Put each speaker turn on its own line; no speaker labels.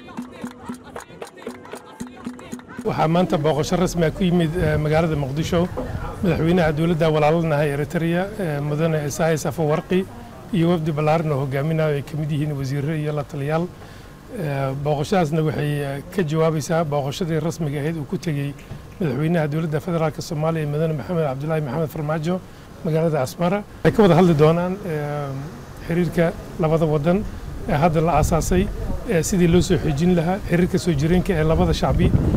waxaa maanta booqasho rasmi ah ku yimid magaalada muqdisho madaxweynaha dowladda walaalanaha eritrea mudane isayas afawarqi iyo wafdi ballaaran oo hogaaminayo ay ka mid yihiin wasiirro iyo la taliyaal booqashadaasna waxay ka jawaabaysaa booqashadii rasmiga ahayd uu ku tegey madaxweynaha dowladda federaalk soomaaliya mudane maxamed cabdulaahi maxamed farmaajo magaalada asmara waxay ka wada hadli doonaan xiriirka labada wadan ee hadda la aasaasay sidii loo soo xoojin lahaa xiriirka soo jireenka ee labada shacbi